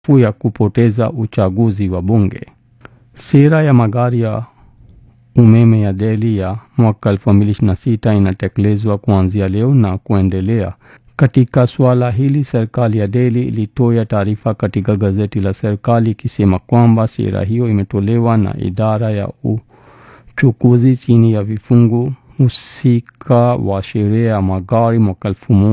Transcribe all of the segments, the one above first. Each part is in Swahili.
ya kupoteza uchaguzi wa bunge. Sera ya magari ya umeme ya Delhi ya mwaka 2026 inatekelezwa kuanzia leo na kuendelea. Katika suala hili, serikali ya Delhi ilitoa taarifa katika gazeti la serikali ikisema kwamba sera hiyo imetolewa na idara ya uchukuzi chini ya vifungu husika wa sheria ya magari mwaka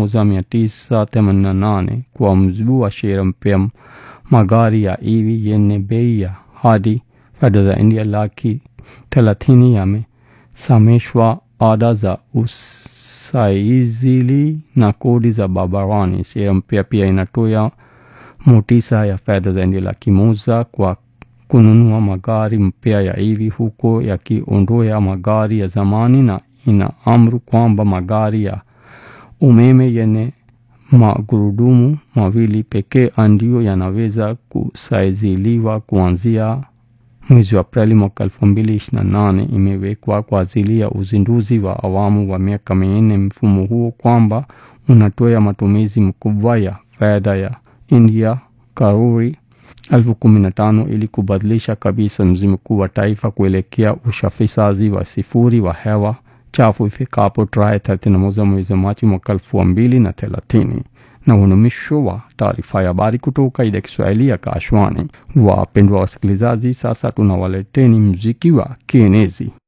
1988. Kwa mujibu wa sheria mpya, magari ya EV yenye bei ya hadi fedha za India laki thelathini yamesamishwa ada za usaizili na kodi za barabarani. Sheria mpya pia inatoa motisha ya fedha za India laki moja kwa kununua magari mpya ya EV huko yakiondoa magari ya zamani na inaamuru kwamba magari ya umeme yenye magurudumu mawili pekee ndio yanaweza kusaiziliwa kuanzia mwezi wa Aprili mwaka 2028. Imewekwa kwa ajili ya uzinduzi wa awamu wa miaka minne mfumo huo kwamba unatoa matumizi makubwa ya fedha ya India karuri elfu kumi na tano ili kubadilisha kabisa mzunguko wa taifa kuelekea usafishaji wa sifuri wa hewa chafu ifikapo tarehe 31 mwezi Machi mwaka elfu mbili na thelathini. Na unumisho wa taarifa ya habari kutoka idhaa Kiswahili ya Kashwani. Wapendwa wasikilizaji, sasa tunawaleteni mziki wa kienezi.